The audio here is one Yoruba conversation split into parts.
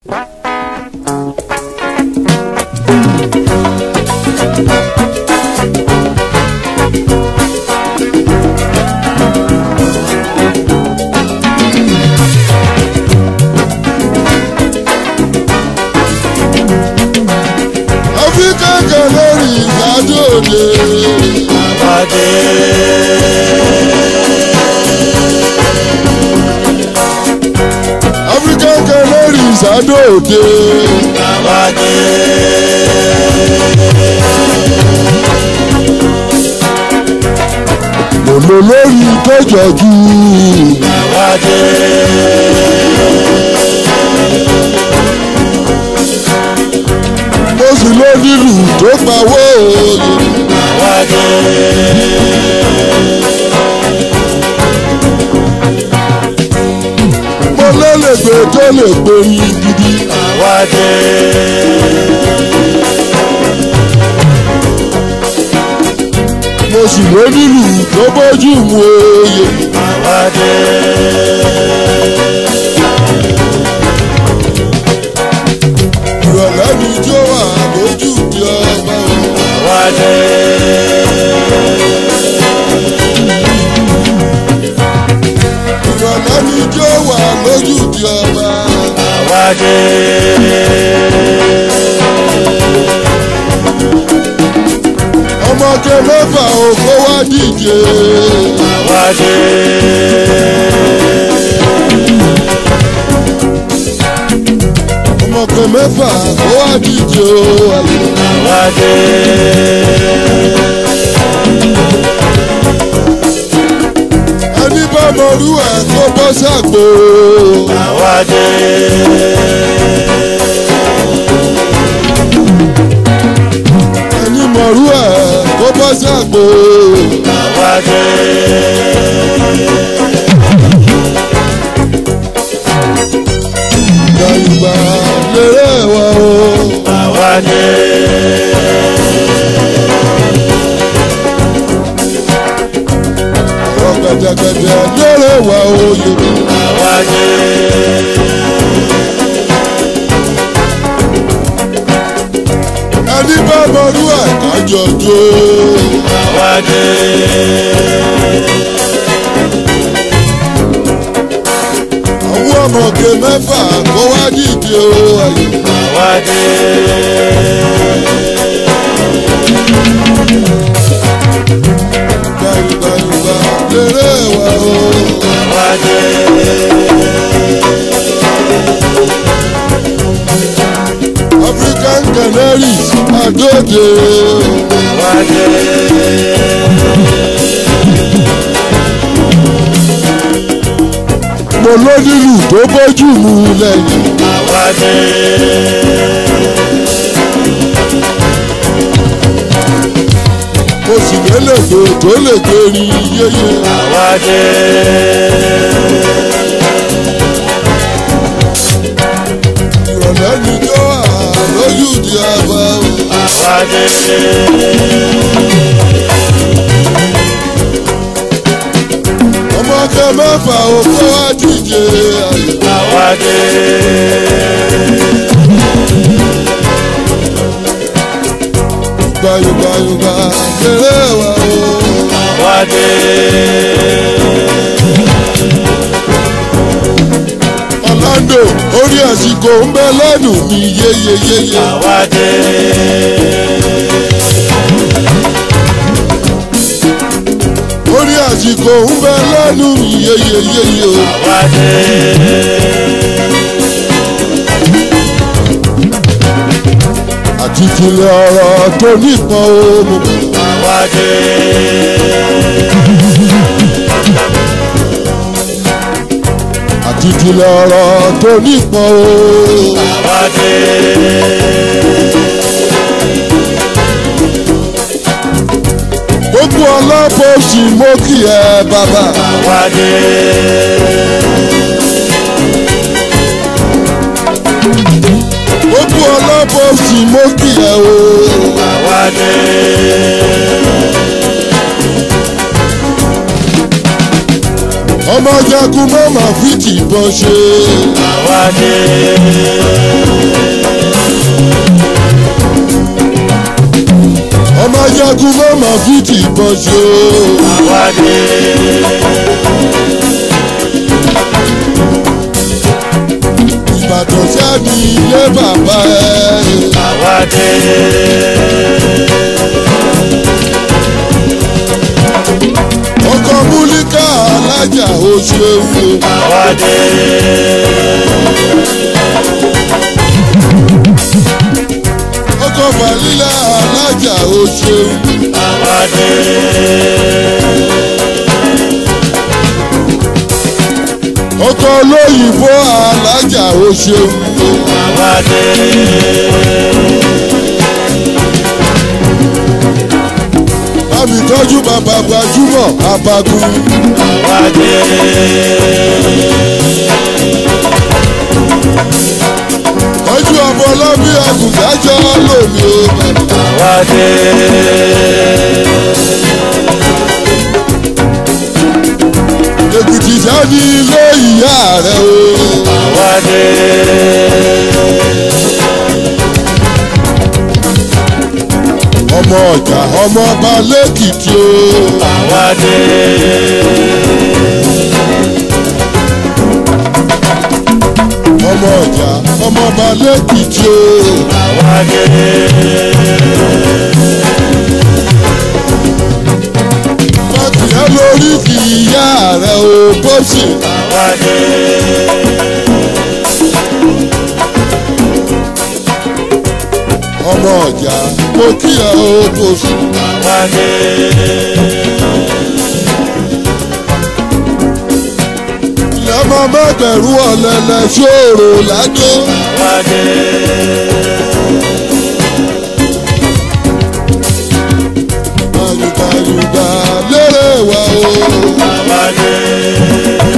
áfíríkà kan lórí ìdájọ́ òde. àbájẹ́. áfíríkà kan lórí ìsádọ́ òde. lòlò lórí tọ́jọ́jú. mo sì ló nílù tó pawó òye. mo lélẹ̀gbẹ́ tó lè gbé yín gidi. mo sì ló nílù tó bójú mu òye. ìrọ̀lẹ́ mi jó wà lójú di ọba o. ìrọ̀lẹ́ mi jó wà lójú di ọba. ọmọge mẹ́fà òkó wá díje. ọmọge mẹ́fà ó wá díje o. ayé. ẹni bá mọ̀rú ẹ̀ kó bọ́ sàgbó. ẹni mọ̀rú ẹ̀ kó bọ́ sàgbó. Yorùbá lérè wa o. Àwọn gẹ̀dẹ̀gẹ̀dẹ̀ lérè wa o Yorùbá. Ẹni bá mọ̀rú ẹ̀ kájọ jó. Àwọn ọmọge mẹ́fà kó wá dìde o. ayé. Yorùbá Yorùbá lérè wa o. African Canaries Adóde. Mo lónílù tó bójú mu lẹ́yìn. Mo sì lélẹ̀gbẹ́ tó lè gbérí yéyé. Ìrọ̀lẹ́ ni jó wà lójú di ọba o. Ọmọge mẹ́fà òkú wá díje ayò. Yorùbá Yorùbá lérè wa o. Orlando orí àsìkò ń bẹ lẹ́nu mi yéyeyéye. Orí àsìkò ń bẹ lẹ́nu mi yéyeyéye o. Àti tilẹ̀ ọ̀rọ̀ tó nípọn o. mo mọ̀. Àti tilẹ̀ ọ̀rọ̀ tó nípọn o. Gbogbo ọlọ́pọ̀ọ́sì mo kí ẹ bàbá. Gbogbo ọlọ́pọ̀ọ́sì mo kí ẹ o. ọmọ jagun mọ́mọ́ fi tìbọn ṣe. àwa dé. dákun má má fi tìbọn ṣe o. àwádé. ìbàdàn ṣáà ní ilé bàbá ẹ. àwádé. ọkọ múlíkà alájà ó ṣeun. àwádé. ọkọ fàlílà alájà ó ṣeun. àwádé. ọkọ olóyìnbó alájà ó ṣeun. àwádé. bámi tọ́jú bàbá gbajúmọ̀ abagun. àwádé. tọ́jú ọmọ ọlọ́bí àgùndájọ́ lómi o. àwádé. èkìtì sáni ilé ìyá rẹ o. àwádé. ọmọ ọjà ọmọ ọba lẹ́kìtì o. àwádé. ọmọ ọjà ọmọ ọba lẹ́kìtì o. àwádé. bàtìyẹ lórí kì í yá rẹ o bọ́sì. àwádé. ọmọ ọjà mo kí ẹ o bọ́sì. àwádé. ilẹ̀ ọmọ mẹ́gbẹ̀rún ọ̀lẹ́lẹ̀ ṣòro ládó. àwádé. gbàyùgbàyùgbà lérè wa o. àwádé.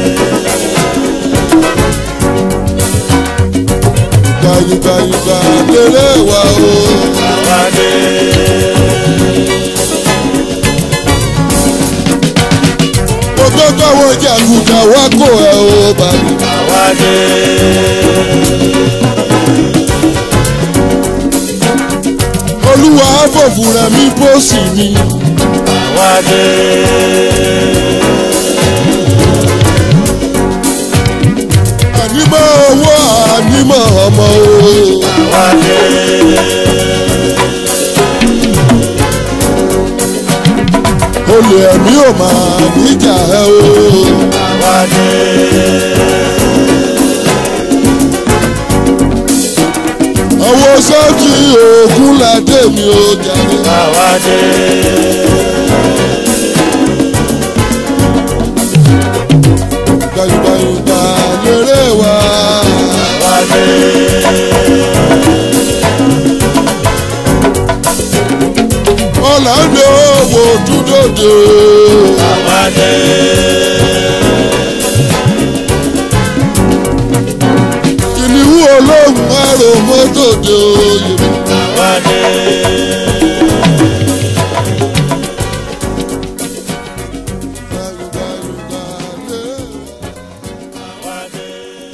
gbàyùgbàyùgbà lérè wa o. àwádé. mo gbọ́ káwọn jàgùdà wá kó ẹ o bàbá. àwádé. olúwa fòfin rẹ̀ mi bó sì ni. àwádé. ànímọ̀ owó ànímọ̀ ọmọ o. àwádé. olè ẹ̀mí ò máa níjà ẹ o. àwádé. ọwọ́ sọ́ọ̀tì òògùn ládé mi ò jáde. àwádé. gbàyùgbàyùgbà lérè wa. àwádé. ọ̀làǹdó owó dúdòdò. àwádé. kìnìún olóhùn márùn mọ́tò dé oyè. àwádé. gbàyùgbàyùgbà lérè wa. àwádé.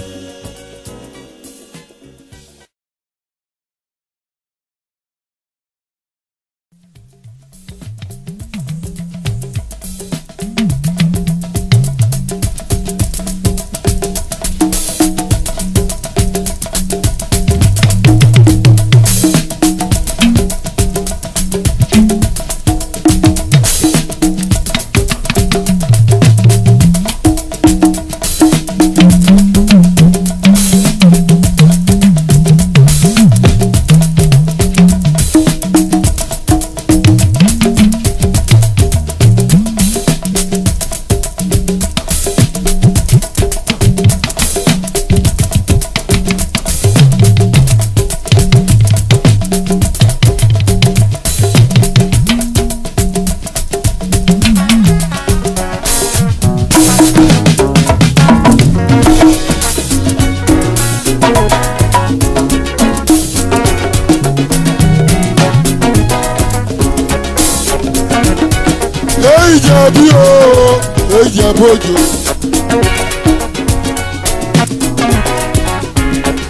ìjẹ̀bi o ìjẹ̀bojò.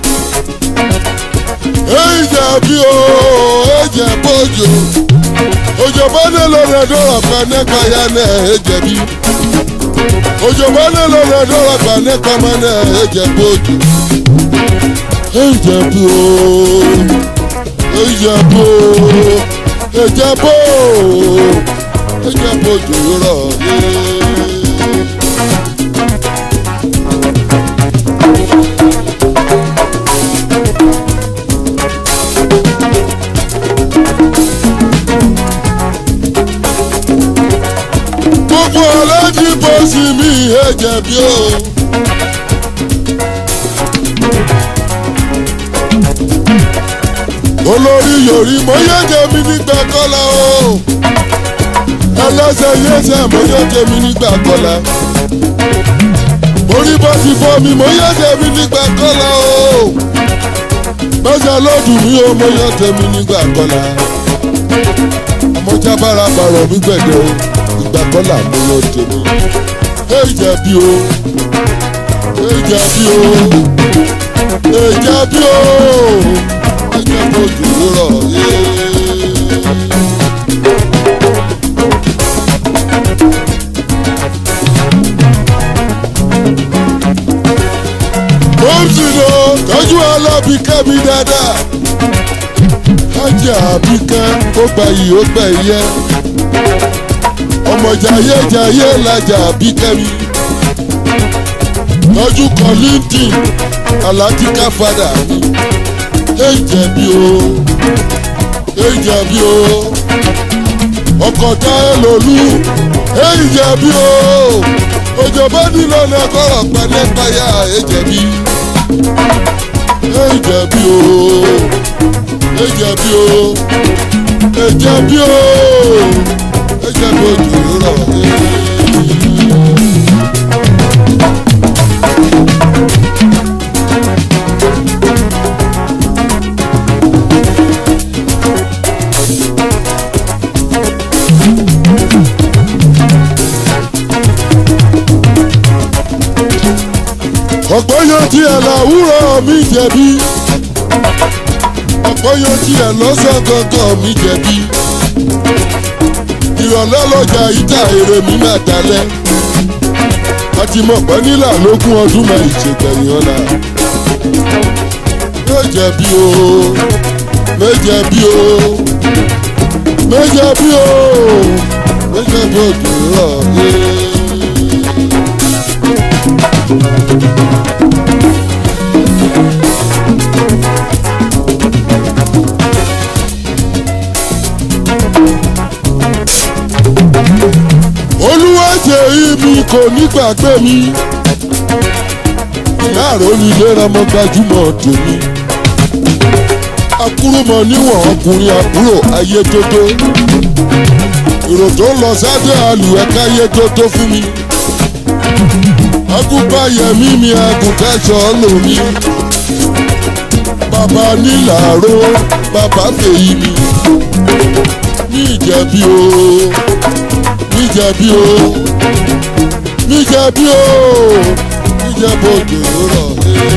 ìjẹ̀bi o ìjẹ̀bojò. òjòbá nílò rẹ̀ dọ́rọ̀ pa nípa ya náà ẹ jẹ̀bi òjòbá nílò rẹ̀ dọ́rọ̀ pa nípa ọmọ náà ẹ jẹ̀bi òjò ẹ jẹ̀bi o ẹ jẹ̀bi o ẹ jẹ̀bi o ẹ jẹ̀bi òjò rọ̀ yé. gbogbo ọlọ́dí bó sì mí ẹ jẹ̀bi o. olórí yorí mo yéje mi nígbà kọ́lá o. ẹlẹ́sẹ̀ yéṣẹ́ mo yéje mi nígbà kọ́lá. orí bó ti fọ́ mi mo yéje mi nígbà kọ́lá o. mẹ́sẹ̀ lọ́dún mi o mo yéje mi nígbà kọ́lá. àmọ́ jábára bàrọ̀ mi gbẹ̀dẹ̀ o ìgbà kọ́là mú lọ tèmi. Èjà bí o, èjà bí o, èjà bí o, èjà bó dùn rọ̀ yé. Mọ́mùsì lọ tọ́jú alábìkẹ́ mi dáadáa. Ajá àbíkẹ́ ó gbà yìí ó gbà yẹ ọmọ jayéjayé lajà bí kẹ́mi tọ́jú kan linkedin alatika fada mi èjẹ̀ bí o èjẹ̀ bí o ọkọ̀ táyé lòlú èjẹ̀ bí o òjò bá nílò ní ọkọ̀rọ̀ pẹ̀lẹ́pẹ̀yà èjẹ̀ bí èjẹ̀ bí o èjẹ̀ bí o èjẹ̀ bí o ẹjẹ lójú rọ ọ̀pọ̀ yóò tiẹ̀ làwúrọ̀ mi jẹ̀bi ọ̀pọ̀ yóò tiẹ̀ lọ́sàn gangan mi jẹ̀bi ìrọ̀lẹ́ lọ́jà ìjà èrè mi máa dalẹ̀ àti mọ̀pẹ́ nílà lógún ọdún máa ìṣègbẹ̀yìn ọ̀la méje bí o méje bí o méje bí o méje bí o dùn rọ̀ yé. olúwàjẹ ibi kò ní gbàgbé mi láàrọ̀ nílé ọmọ gbajúmọ̀ tèmi akúrúmọ níwọ̀n ọkùnrin àbúrò ayé tótó èrò tó ń lọ sáde àlùwẹ̀ká ayé tótó fún mi agùnbáyẹmí mi agùnkẹ́sọ̀ lómi bàbá nílàró bàbá fèyí mi ní ìjẹ̀bi o níjẹ̀bi o níjẹ̀bi o níjẹ̀bi òjò rọ̀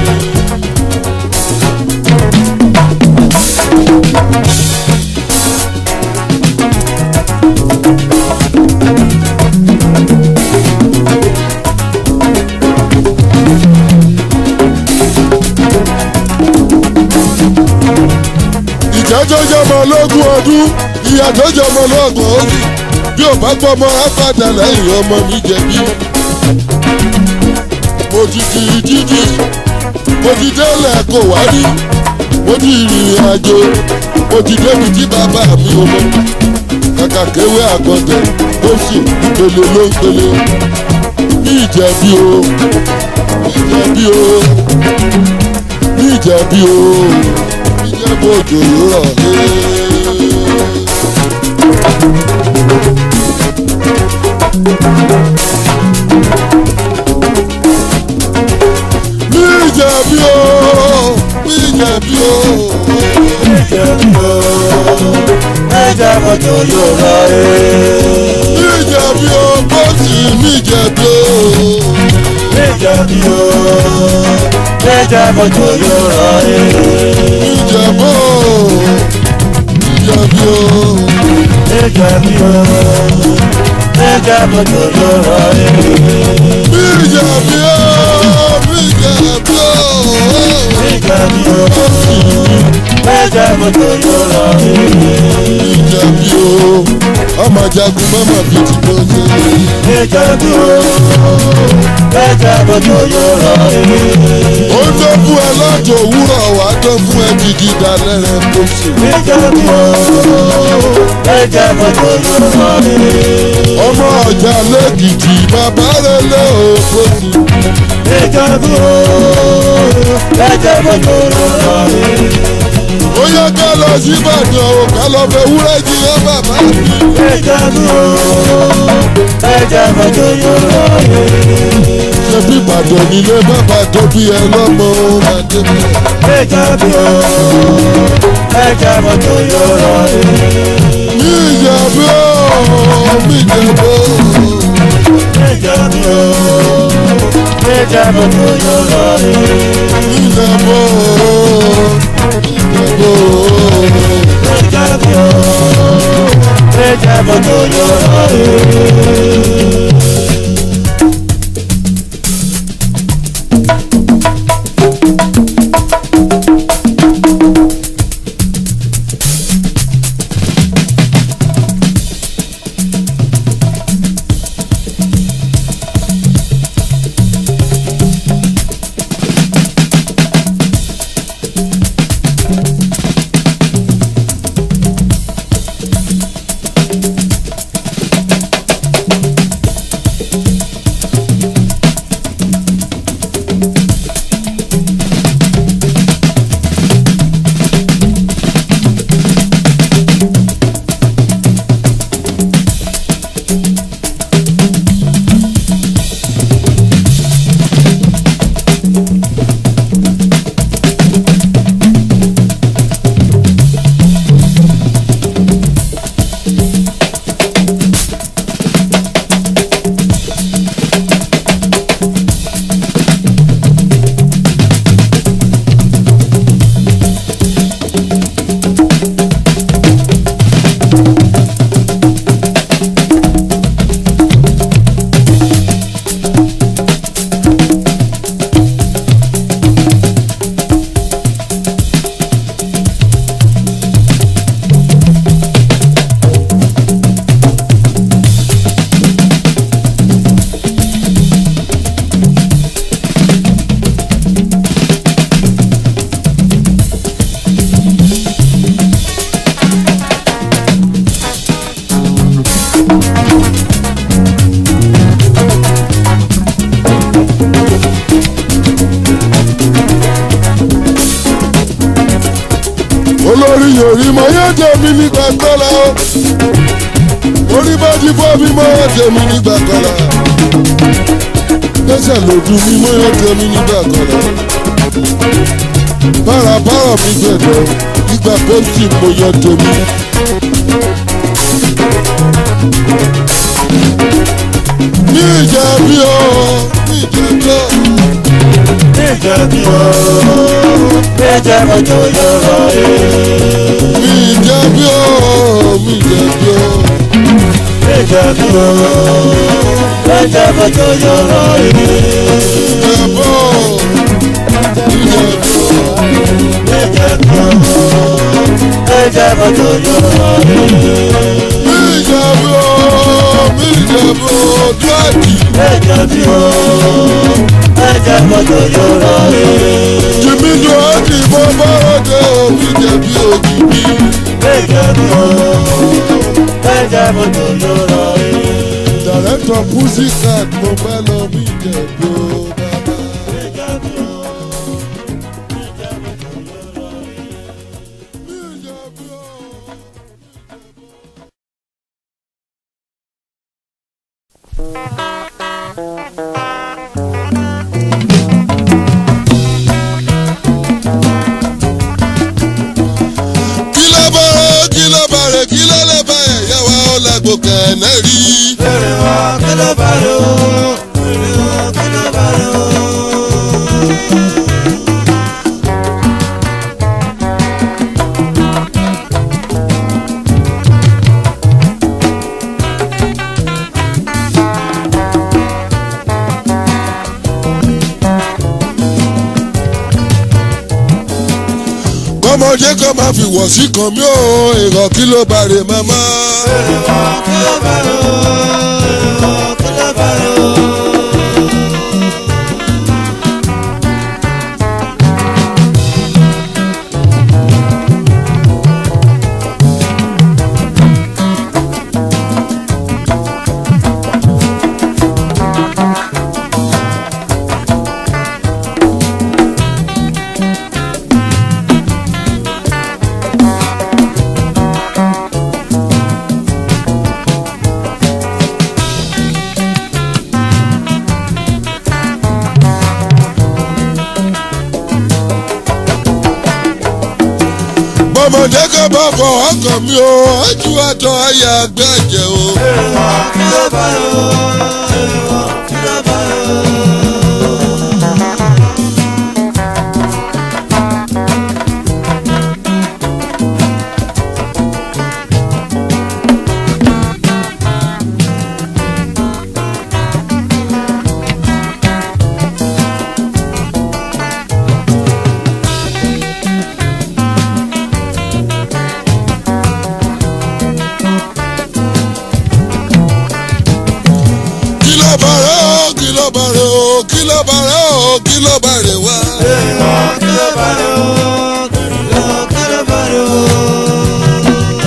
ìjẹ́ tó jọmọ lógún ọdún ìyá tó jọmọ lọ́gbọ̀n oṣù bí ò bá gbọ́mọ apádà lẹ́yìn ọmọ mi jẹ̀bi. mo ti di dídí mo ti délẹ̀ kò wá rí mo ti rìnrìn àjò mo ti débi tí bàbá mi ò mọ. kàkà kéwé àgọ́tẹ̀ ó sì pèlè ló ń pèlè. ní ìjẹ̀bi o ìjẹ̀bi o ní ìjẹ̀bi o ìjẹ̀bi òjò rọ̀ ẹ́. Níjẹ̀bi o, níjẹ̀bi o. Níjẹ̀bi o, ẹja bọ̀jọ̀ yóò rọ ẹ́. Níjẹ̀bi o, bọ́sì níjẹ̀bi o. Níjẹ̀bi o, ẹja bọ̀jọ̀ yóò rọ ẹ́. Níjẹ̀bi o, níjẹ̀bi o. Níjẹ̀bi méjà bí o méjà bọ́jọ́ yóò rọ ẹ́. Bíjà bí ó, bíjà bí ó. méjà bí o méjà bọ́jọ́ yóò rọ ẹ́. Bíjà bí ó. Ọmọ jagun mọ́mọ́ bí ti bó ṣe. méjà bí o méjà bọ́jọ́ yóò rọ ẹ́. Ó tó fún ẹ lọ́jọ́ òwúrọ̀ wá tó fún ẹ jìgì dalẹ̀ rẹ̀ tó ṣe. méjà bí o méjà bọ́jọ́ yóò rọ ẹ́. Ọmọ ọjà lẹ́kìtì bàbá rẹ̀ lé òfòsì. méjà bí o méjà bọ́jọ́ yóò rọ ẹ́. Ó yẹ ká lọ sí Ìbàdàn o, ká lọ fẹ́ wúrẹ́ jí ẹ bàbá mi. méjà bí o méjà bọ́jọ́ yóò rọ ẹ́. Ṣé bí Ìbàdàn nílé bàbá tó bí ẹ lọ́mọ ó máa dé bẹ́ẹ̀? méjà bí o méjà bọ́jọ́ yóò rọ ẹ́. Ní ìjẹ̀bú ó, ní ìjẹ̀bú ó. méjà bí o méjà bọ́jọ́ yóò rọ ẹ́. Ìjẹ̀bú ó, ìjẹ̀bú ó. méjà bí o méjà bọ́jọ́ yóò rọ ẹ́. olórí yorí mọ yóò tẹ̀mí nígbà kọ́lá o orí bá ti fọ́ mi mọ́ yóò tẹ̀mí nígbà kọ́lá lẹ́sẹ̀ lòdù mi mọ́ yóò tẹ̀mí nígbà kọ́lá bárabára mi gbẹ̀dọ̀ nígbà pọ́ńtì mo yọ tẹ̀mí. ní ìjà bí o ní ìjà bí o méjà bí o méjà bọ́jọ́ yóò rọ ẹ́. ní ìjà bí o ní ìjà bí o. méjà bí o méjà bọ́jọ́ yóò rọ ẹ́. Ìjẹ̀bú Ìjẹ̀bú méjà bí o méjà bọ́jọ́ yóò rọ ẹ́. Ìjẹ̀bú Ìjẹ̀bú Dúwàjì méjà bí o méjà bọ́jọ́ yóò rọ ẹ́. Jìmí Dúwàjì mo bọ́rọ̀dé òbí jẹ̀bi òjìbí. méjà bí o méjà bọ́jọ́ yóò rọ ẹ́. Dàrẹ́tọ̀ Pussycat mo fẹ́ lọ bí Ìjẹ̀bú bàbá. méjà bí o méjà bọ́jọ́ yóò rọ ẹ́. Ìjẹ̀bú Kí ló bá rẹ̀ kí ló bá rẹ̀ kí ló lè bá ẹ̀yà wa ọ̀làgbò kẹ̀ẹ́nẹ́ rí. Fèrè wá kí ló bá rẹ̀ o? Fèrè wá kí ló bá rẹ̀ o? bọ́mọdé kan máa fi wọ̀ sí kan mí ò èrò kí ló bá rè màmá. èrè wọ kí ló bá rè o èrè wọ kí ló bá rè o. bọ́mọdé kan bá fọwọ́ kàn mí o ojú àtọ̀ ayé àgbẹ̀jẹ̀ o. èrè wọ kí ló bá rè o èrè wọ kí ló bá rè o. kí ló bá rè o kí ló bá rè o kí ló bá rè o kí ló bá rè wá. èrè wọ kí ló bá rè o èrè wọ kí ló bá rè o.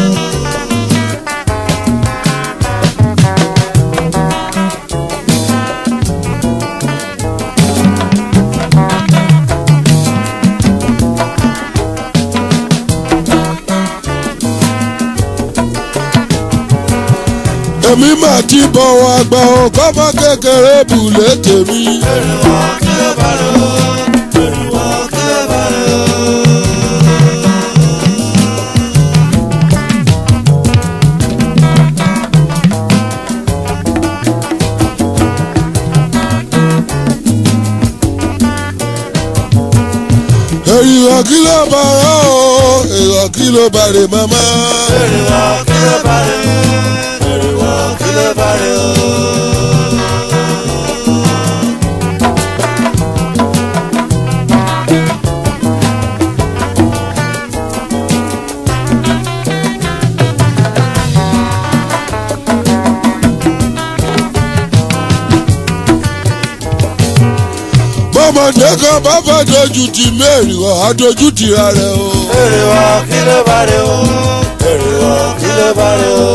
èmi mà ti bọ̀wọ̀ àgbà o kọ́mọ kékeré bùlé tèmi. èrè wọ kí ló bá rè o èrè wọ kí ló bá rè o. èèyàn kí ló bá rè o èèyàn kí ló bá rè màmá. èrè wọ kí ló bá rè o èrè wọ kí ló bá rè o. bọ́mọdé kan bá fẹ́ dojú ti mẹ́rin ọ̀ á dojú ti ra rẹ̀ o. èrè wọ kí ló bá rè o èrè wọ kí ló bá rè o.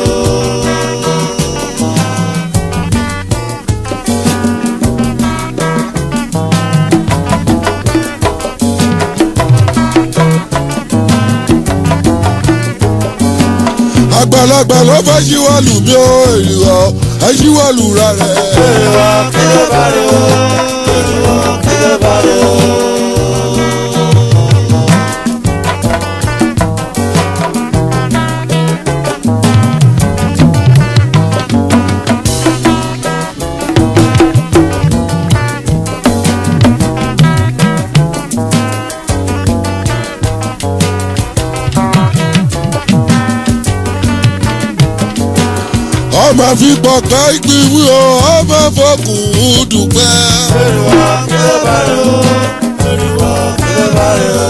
àgbàlagbà ló fẹ́ ṣíwálù mí ó èèyàn ẹ ṣíwálù ra rẹ̀. èrè wọ kí ló bá rè o èrè wọ kí ló bá rè o. ọmọ fi pọ̀ká ìpínwí o ọmọ fọkùn dùpẹ́. èrè wọ kí ló bá rè o èrè wọ kí ló bá rè o.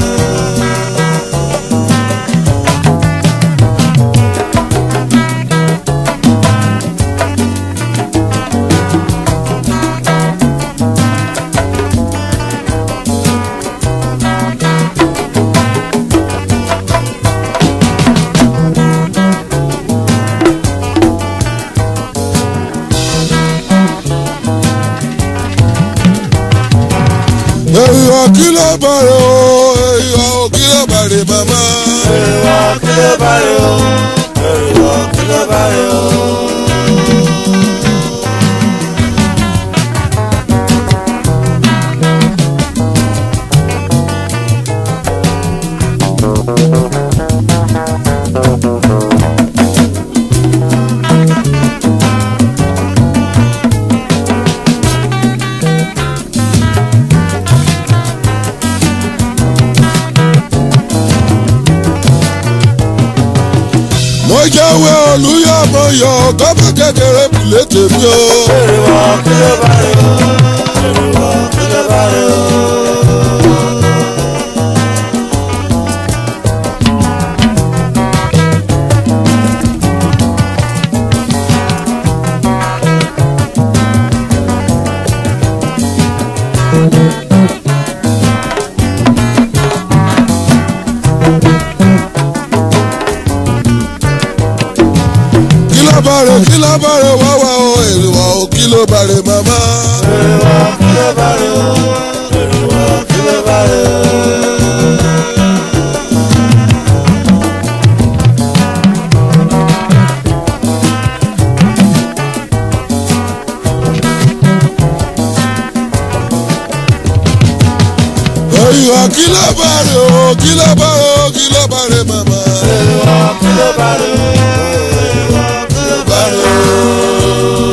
èèyàn kí ló bá rẹ̀ o èèyàn kí ló bá rẹ̀ màmá. èrè wọ kí ló bá rè o èrè wọ kí ló bá rè o. mo jáwé olúyọmọ yọ kọ́mọ kékeré bùlé tèmi o. èrè wọ kí ló bá rè o èrè wọ kí ló bá rè o. bàrẹ̀ wá wá o èrè wá o kí ló bàrẹ̀ màmá. Èrèwà kí ló bá rè o? Èrèwà kí ló bá rè o? èrè wá kí ló bàrẹ̀ o kí ló bàrẹ̀ o kí ló bàrẹ̀ màmá. Èrèwà kí ló bá rè o? Èrèwà kí ló bá rè o?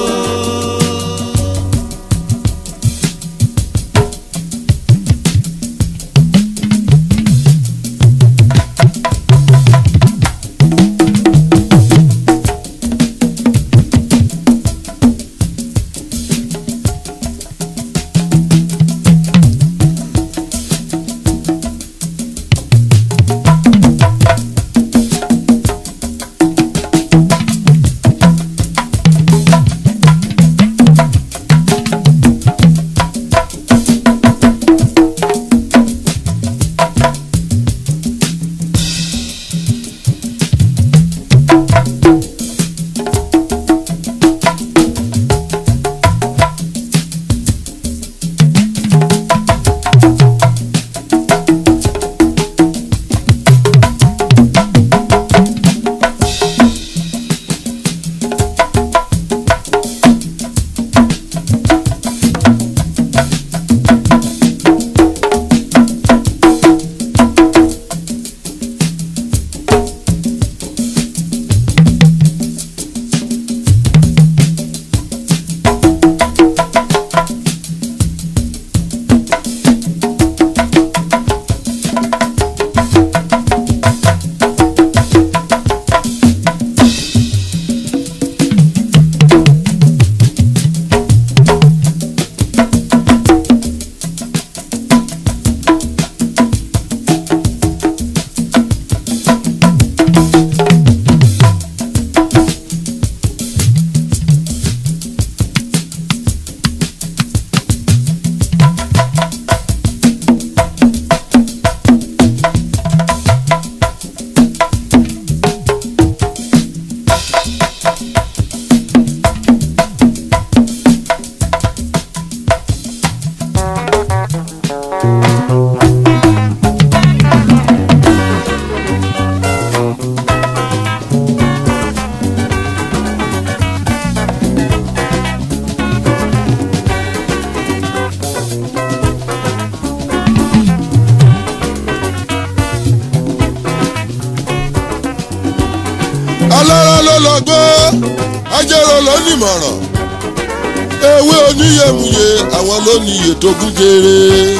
alára ló lọ gbọ́ ajẹ́rọ ló nímọ̀ràn ewé oníyẹ̀mùyẹ àwọn ló ní iye tó kún jèrè.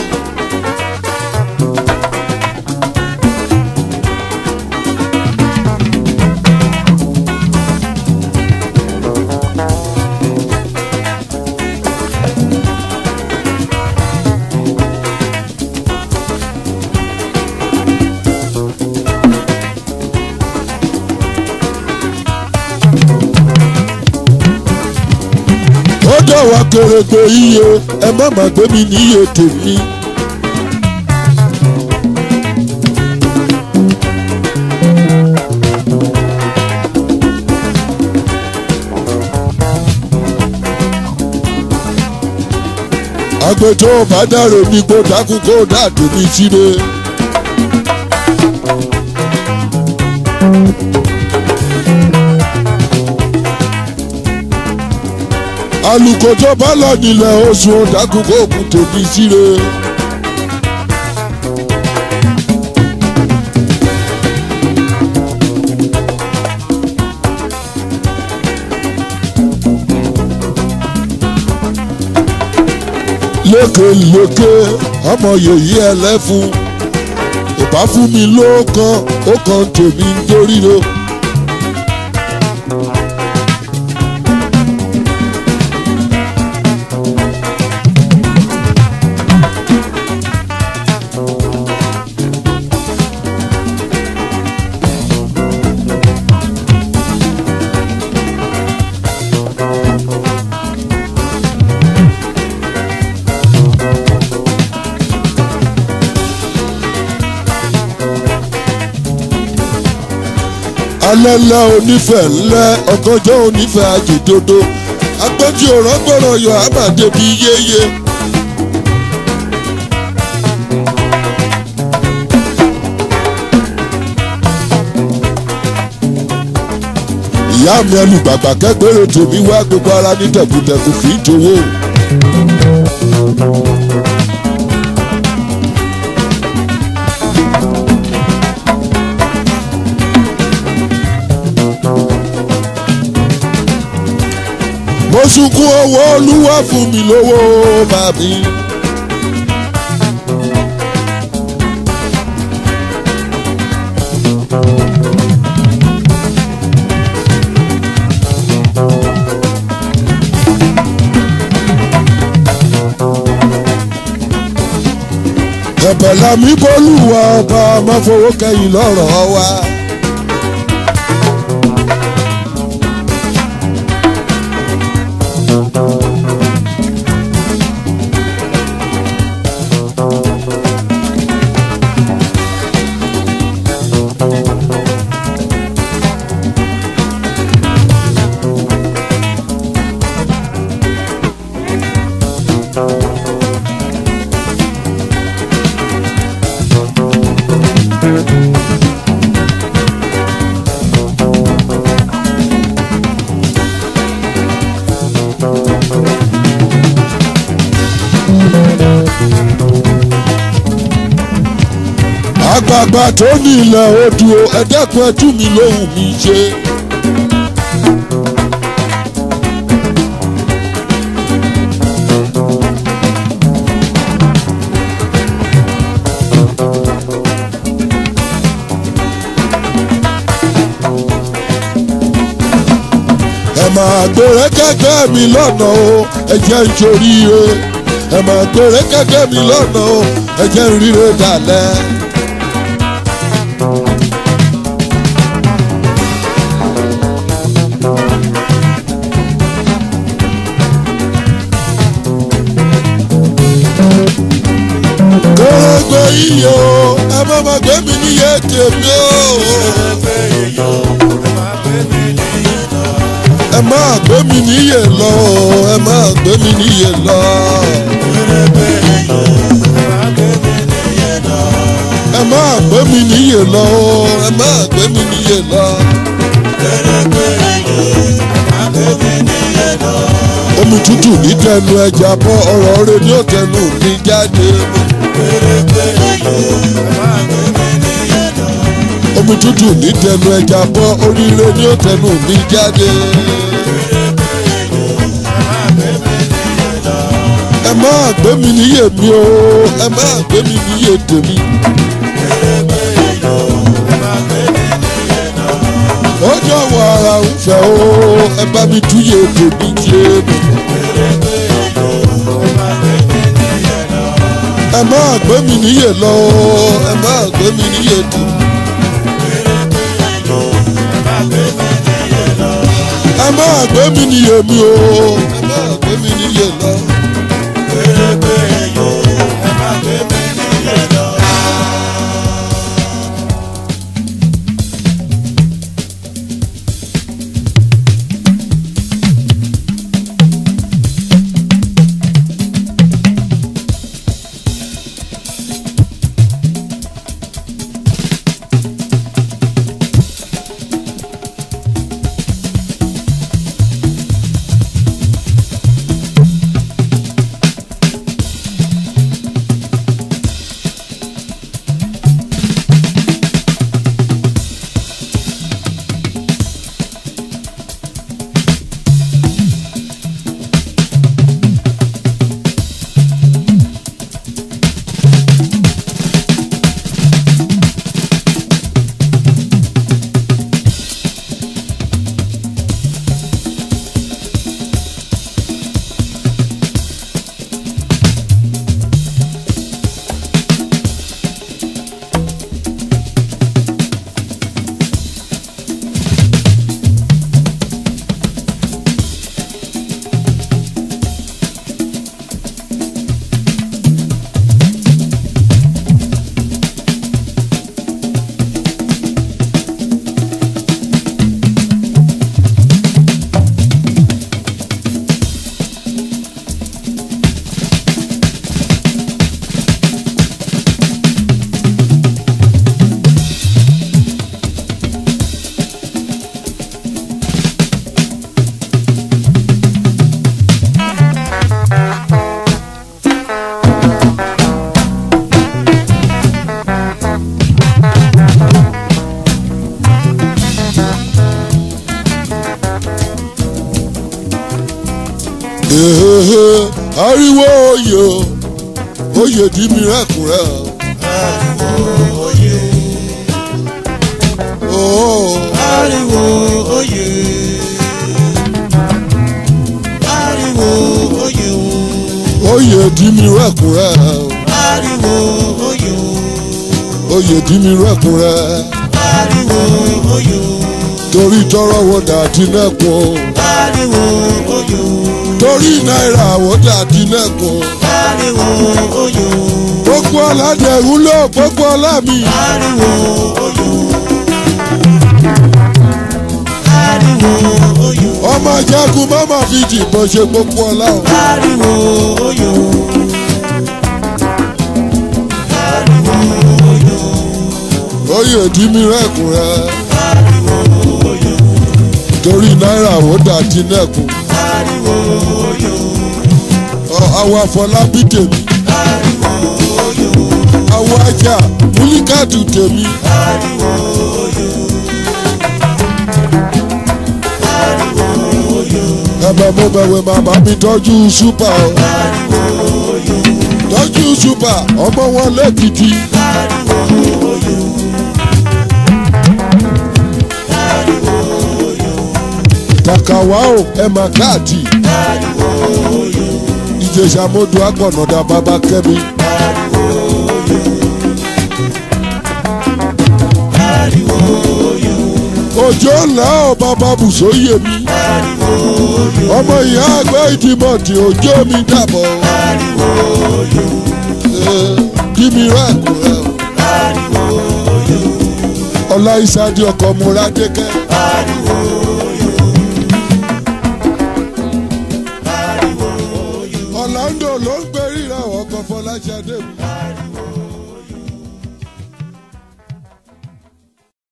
ó dọ̀wọ́ kèrègbè iye ẹ má má gbé mi níye tèmi. àgbẹ̀tọ́ bá dàrò mi kó dákú kó dàdó mi síre. alùkò tó bá lọ nílẹ̀ oṣù ọ̀dàkùn kó kù tèmi síre. lékelèké ọmọ yèyí ẹlẹ́fun ìbá fún mi ló kan ó kan tèmi nítorí lo. alẹ́lẹ́ onífẹ̀ ńlẹ́ ọ̀gànjọ́ onífẹ̀ àjèdodo agbọ́njú òrọ́gbọ̀rọ̀ yọ àmàdé bíi yéye. ìyá mi ẹnu gbàgbà kẹgbẹ́rẹ́ tèmi wá gbogbo ara ní tẹ̀kùtẹ̀kù kì í jowó. mo sunkún owó olúwa fún mi lówó màmí. ẹ̀bẹ̀ làmí bólúwa ọba máa fowó kẹ́yìn lọ́rọ̀ wa. àgbààgbà tó ní ilẹ̀ odò ẹ̀dẹ́kun ẹtú mi lóhùn mi ṣe. ẹ máa gbèrè kẹ́kẹ́ mi lọ́nà o ẹ jẹ́ n ṣoríire ẹ máa gbèrè kẹ́kẹ́ mi lọ́nà o ẹ jẹ́ n ríre dalẹ̀. kéré iye o ẹ má má gbé mi níye tèmi o. ẹ má gbé mi níye lọ o ẹ má gbé mi níye lọ. ẹ má gbé mi níye lọ o ẹ má gbé mi níye lọ. omi tútù ní tẹnu ẹja bọ́ ọ̀rọ̀ rẹ ní òtẹnu mi jáde. omi tútù ní tẹnu ẹja bọ́ oríire ní òtẹnu mi jáde. ẹ má gbé mi níyè mi o ẹ má gbé mi níyè tèmi. ó jọ̀wọ́ ara ń fẹ́ o ẹ bá mi túyè tèmi jẹ́ mi. ẹ má gbé mi níyè lọ ẹ má gbé mi níyè tèmi. ẹ má gbé mi níyè mi o ẹ má gbé mi níyè lọ. ariwo oyè o oyè dí mi rẹ́kùnrẹ́ ariwo oyè o. Oh. ariwo oyè ariwo oyè oyè dí mi rẹ́kùnrẹ́ ariwo oyè oyè dí mi rẹ́kùnrẹ́ ariwo oyè torí tọrọ wo dàdí nẹ́kun ariwo oyè torí náírà wo dàdí nẹ́kun ariwo oyè gbogbo ọ̀làdẹ̀rú ló gbogbo ọ̀là mi ariwo oyè ariwo oyè ọmọ ajagun mọ́mọ́ fi jìbọn ṣe gbogbo ọ̀là o. ariwo oyè ariwo oyè oyè dí mi rẹ́kùnrẹ́ ariwo oyè torí náírà wo dàdí nẹ́kun ariwo oyè àwọn afọlábí tèmi ariwo oyè àwọn ajá múlíkàtù tèmi ariwo oyè ariwo oyè ẹ̀bẹ̀ mo bẹ̀wẹ̀ màmá mi tọ́jú ṣúpà o ariwo oyè tọ́jú ṣúpà ọmọ wọn lẹ́kìtì ariwo oyè ariwo oyè kàkàwá o ẹ̀ mà káàtì ariwo oyè ìjẹsà mọ́dù agbọ̀nàdà bàbá kẹ́mi ariwo oyè ariwo oyè òjò ńlá ọ̀ bàbá bùsóyè mi ariwo oyè ọmọ ìyá àgbẹ̀ ìdìmọ̀tì òjò mi dàbọ̀ ariwo oyè ẹ̀, kí mi rẹ́kùnrẹ́ o. ariwo oyè ọlá ìsádi ọkọ̀ múra dékẹ́ ariwo oyè ariwo oyè ọ̀làǹdò ló ń gbé ríra ọkọ̀ fọláṣadé mi.